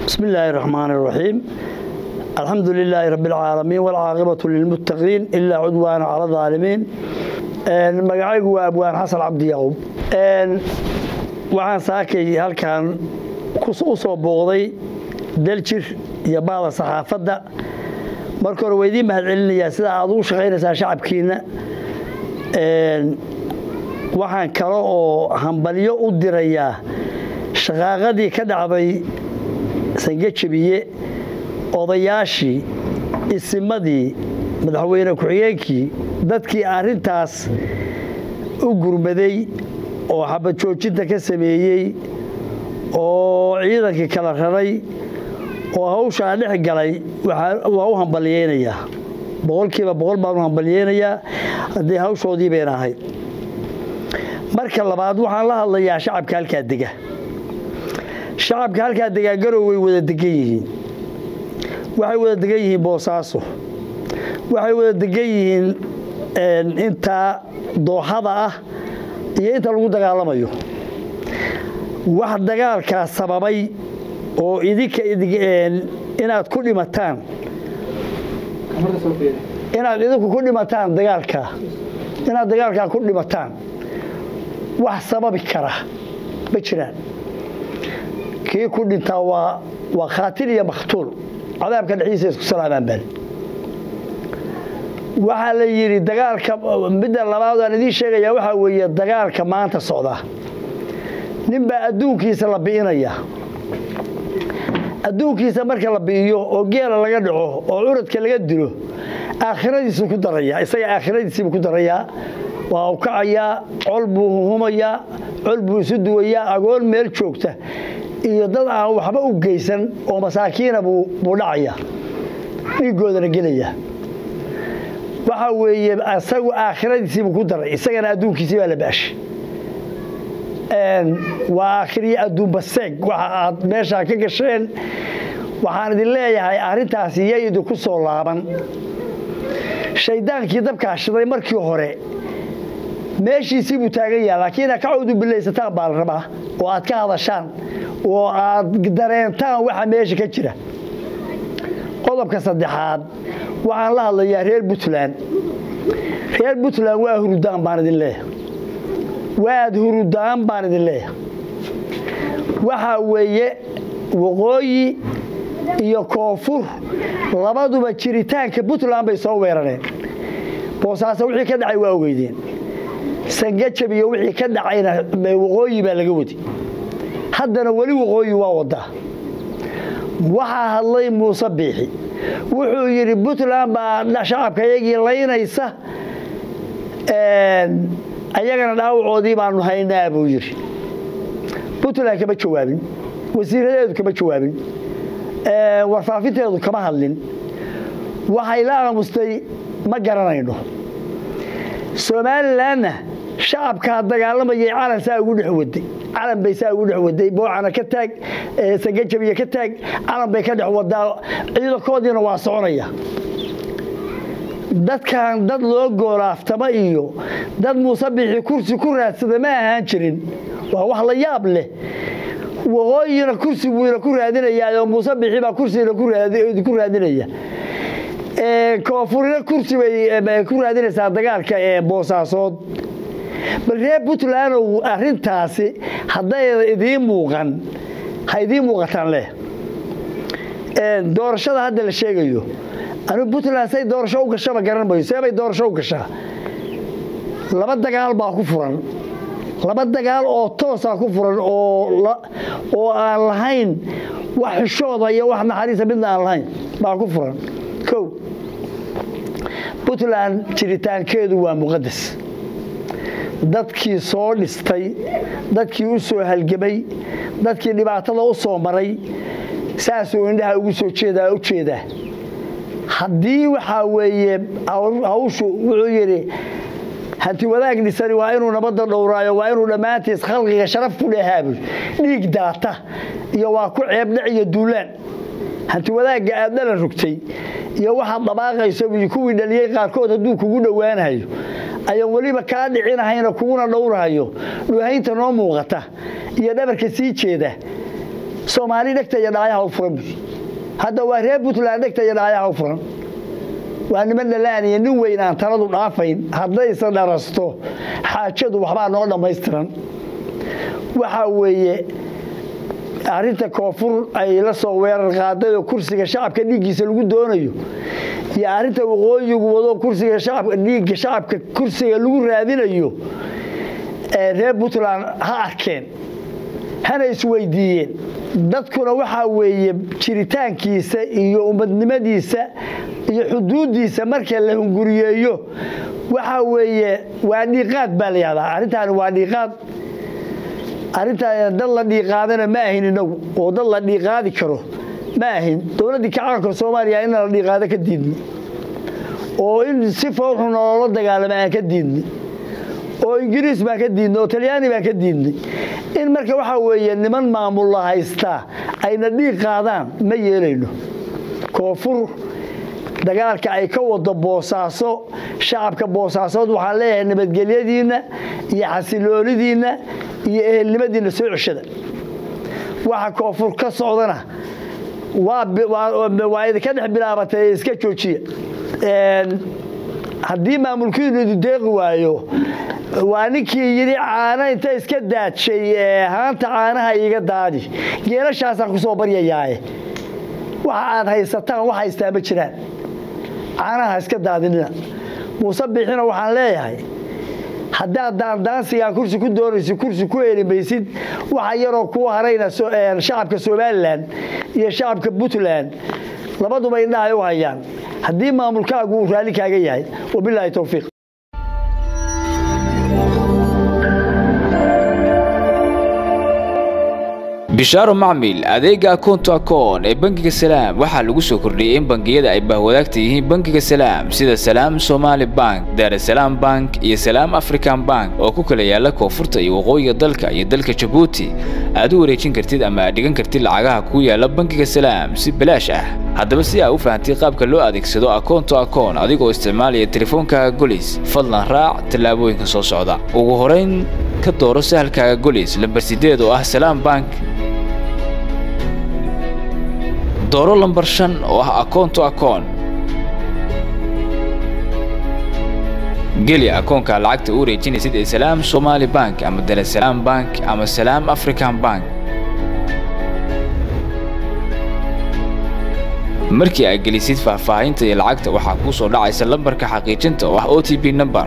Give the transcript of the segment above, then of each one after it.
بسم الله الرحمن الرحيم الحمد لله رب العالمين والعاقبة للمتقين إلا عدوان على الظالمين magacaygu waa abwaan xasan cabdi yaqub waxaan saakay halkan u soo booqday daljir iyo baada saxaafadda marka hore waa idiin mahad celinayaa sida aad ugu shaqaynaysaa shacabkiina waxaan kale oo hambalyo u dirayaa shaqaaqadii ka dhacday sangejabiye odayaashii isimadii madaxweyne ku-xigeenkii dadkii arrintaas u gurmaday oo xabad joojinta ka sameeyey oo ciidankii kala raray oo hawshaa dhex galay waa u hambalyeynayaa boqolkiiba boqol baan u hambalyeynayaa haddii hawshoodii bayna ahayd marka labaad waxaan la hadlayaa shacabka halkaa dega shacabka halkaa degaa garow way wada degan yihiin waxay wada degan yihiin boosaaso waxay wada degan yihiin intaa dooxada ah iyo inta lagu dagaalamayo wax dagaalkaa sababay oo idinka inaad ku dhimataan inaad idinku ku dhimataan dagaalkaa inaad dagaalkaa ku dhimataan wax sababi kara ma jiraan kii ku dhintaa waa waa khaatil iyo makhtuul cadaabka dhexdiisa isku salaamaan baan waxaa la yidhi dagaalka midda labaad aan idiin sheegayaa waxaa weeye dagaalka maanta socda ninbaa adduunkiisa la bi'inaya adduunkiisa marka la bi'iyo oo geela laga dhaco oo curadka laga dilo aakhiradiisuu ku darayaa isaga aakhiradiisiibuu ku darayaa waa u kacayaa col buu huhumayaa col buu isu duwayaa agoon meel joogta iyo dad aan waxba u geysan oo masaakiina buu dhacayaa dhiiggoodana gelaya waxa weeye isagu aakhiradiisiibuu ku daray isagana adduunkiisii baa la baashay waa aakhiriyo adduunbaseeg waxa aad meeshaa ka gasheen waxaan idin leeyahay arrintaasi yay idinku soo laaban shayddaankii dabkaa shiday markii hore meeshiisii buu taagan yaha laakiin inaad ka cawdu bilaysataan baa la rabaa oo aad ka hadashaan oo aad dareentaan waxa meesha ka jira qodobka saddexaad waxaan la hadlayaa reer puntland reer puntland waa hurudaan baan idin leeyahay waad hurudaan baan idin leeyahay waxaa weeye waqooyi iyo koonfur labaduba jiritaanka puntland bay soo weerareen boosaaso wixii ka dhacay waa ogeydeen sangajab iyo wixii ka dhacayna waqooyi baa laga wadi haddana weli waqooyi waa wadaa waxaa hadlay muuse biixi wuxuu yidhi puntland baa shacabka yagii laynaysa ayagana dhaawacoodii baanu haynaa buu yidhi puntland kama jawaabin wasiiradeedu kama jawaabin warfaafinteedu kama hadlin waxay la aamustay ma garanayno somalilanna shacabkaa dagaalamayay calan saa ugu dhex waday calan bay saa ugu dhex waday boocana ka taag sangajabiya ka taag calan bay ka dhex wadaa ciidankoodiina waa soconaya dadkan dad loo goolaaftama iyo dad muuse bixi kursi ku raadsada ma ahaan jirin waa wax la yaab leh waqooyina kursi buuna ku raadinayaa oo muuse bixi baa kursigana ku raadinaya koonfurina kursi bay ku raadinaysaa dagaalka ee boosaasood bal reer puntlandow arintaasi haddayna idiin muuqan ha idiin muuqataan leh doorashada hadda la sheegayo anigu puntland say doorasho u gashaba garan mayo seebay doorasho u gashaa laba dagaal baa ku furan laba dagaal oo toosaa ku furan oo aan lahayn wax xishooda iyo wax naxariisa midna aan lahayn baa ku furan kow puntland jiritaankeedu waa muqadas dadkii soo dhistay dadkii u soo halgamay dadkii dhibaatada u soo maray saasuu indhaha ugu soo jeedaa u jeedaa haddii waxaa weeye hawshu wuxuu yidhi hanti wadaag dhisani waa inuu nabadda dhowraayo waa inuu dhammaantiis khalqiga sharaf ku dhahaabuy dhiig daata iyo waa ku ceebdhac iyo duulaan hanti wadaagga aad dhalan rugtay iyo waxaad dhabaaqayso iyo kuwii dhaliyey qaarkood hadduu kugu dhowaanayo ayaan weliba kaa dhicinahayna kuguna dhowrahayo dhuhaynta noo muuqata iyo dhabarka sii jeeda soomaali dhegta iyo dhaayaha u furan buy hadda waa reer puntland dhegta iyo dhaayaha u furan waa niman dhalaaniya nin weyn aan taladu dhaafayn haddayse dharasto xaajadu waxbaa noo dhammaystiran waxaa weeye arrinta koonfur ay la soo weerar qaaday oo kursiga shacabka dhiiggiisa lagu doonayo iyo arrinta waqooyigu wado kursiga shacabka dhiigga shacabka kursiga lagu raadinayo reer puntland ha arkeen hana isweydiiyeen dadkuna waxaa weeye jiritaankiisa iyo ummadnimadiisa iyo xuduuddiisa marka la hunguriyeeyo waxaa weeye waa dhiiqaad baa la yahdaa arrintaani waa dhiiqaad arrintaan dad la dhiiqaadana ma ahin inagu oo dad la dhiiqaadi karo ma ahin dowladdii kacaanka soomaaliya in la dhiiqaado ka diidni oo in si fowxu nolola dagaalama aan ka diidni oo ingiriis baan ka diidnay oo talyaani baan ka diidnay in marka waxaa weeye niman maamulla haystaa ayna dhiig qaadaan ma yeelayno koonfur dagaalka ay ka wado boosaaso shacabka boosaasood waxaan leeyahay nabadgelyadiinna iyo xasiloonidiinna iyo ehelnimadiinna soo ceshada waxa koonfur ka socdana waa idinka dhex bilaabatay iska joojiya haddii maamulkiinu idin deeqi waayo waa ninkii yidhi caano inta iska daadshay haanta caanaha iiga daadi geelashaasaan ku soo baryayaaye waxa aad haysataan wax haystaa ma jiraan caanaha iska daadinina muuse biixina waxaan leeyahay haddaad daandaansigaa kursi ku doonaysid kursi ku heli maysid waxa yaroo kuu harayna shacabka somalilan iyo shacabka puntland labaduba indhaha ay u hayaan haddii maamulkaagu uu raalli kaaga yahay wabilaahi towfiiq bishaaro macmil adeega akoonto akoon ee bangiga salaam waxaa lagu soo kordhiyey in bangiyada ay bahwadaagta yihiin bangiga salaam sida salaam somaali bank daarasalaam bank iyo salaam african bank oo ku kala yaala koonfurta iyo waqooyiga dalka iyo dalka jabuuti aad u wareejin kartid ama aad dhigan kartid lacagaha ku yaala bangiga salaam si balaash ah haddaba si aa u fahamtay qaabka loo adeegsado akoonto akoon adigoo isticmaalaya teleefoonkaaga golis fadlan raac tallaabooyinka soo socda ugu horayn ka dooro sahalkaaga golis lambar sideed oo ah salaam bank dooro lambar shan oo ah akoonto akoon geli akoonka lacagta u wareejinaysid ee salaam somaali bank ama daresalaam bank ama salaam african bank markii aad gelisid faahfaahinta iyo lacagta waxaa kuu soo dhacaysa lambarka xaqiijinta oo ah o t b number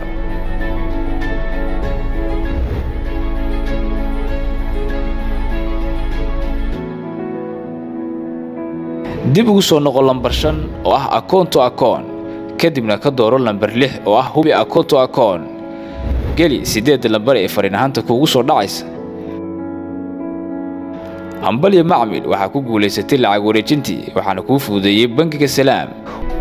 dib ugu soo noqo lambar shan oo ah akoonto akoon kadibna ka dooro lambar lix oo ah hubi akoonto akoon geli siddeedda lambar ee fariin ahaanta kuugu soo dhacaysa hambalyo macmil waxaa ku guulaysatay lacag wareejintii waxaana kuu fududeeyey bangiga salaam